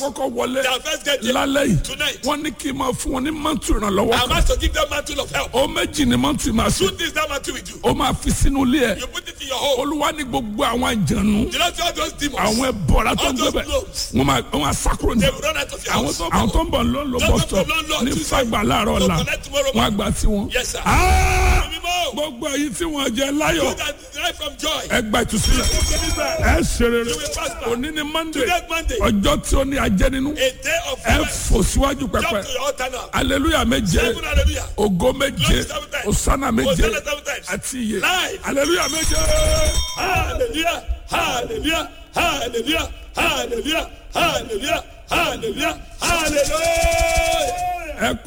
kọ́kọ́ wọlé Their first get there. lálẹ́ yìí Tonight. wọ́n ní kí n máa fún wọn ní mọ́tò ìrànlọ́wọ́ I'm kan asked to give them mantle of help. ó méjì ní mọ́tò ìmọ̀ àṣẹ Two things that mantle will do. ó máa fi sínú ilé ẹ̀ You put it in your home. olúwa ní gbogbo àwọn àjànú You know see all those demons. àwọn ẹbọra tó ń All those gbẹbẹ globes. wọn máa wọn máa sákúrò ní. They will run out of your àwọn house. tó àwọn tó ń bọ̀ ló ń lo Those bus of stop the landlord ní Tuesday. fagbà láàárọ̀ So ọ̀la collect tomorrow wọn àgbà tí wọn. Yes, sir. Ah! Mímọ́. gbogbo èyí tí wọn jẹ You láyọ̀ that derive from joy. ẹ gba ìtúsílẹ̀ ẹ ṣe rere You will prosper. òní ni monday Today Monday. ọjọ́ tí ó ní ajẹ́ nínú A day of ẹ rest. fò síwájú Jump pẹpẹ to your altar now. aleluya méje Seven hallelujah. ògo méje Glory seven times. osana méje Hosanna seven times. àti iye Live. aleluya méje. Hallelujah. Hallelujah. Hallelujah. Hallelujah. Hallelujah. Hallelujah. Hallelujah. ẹ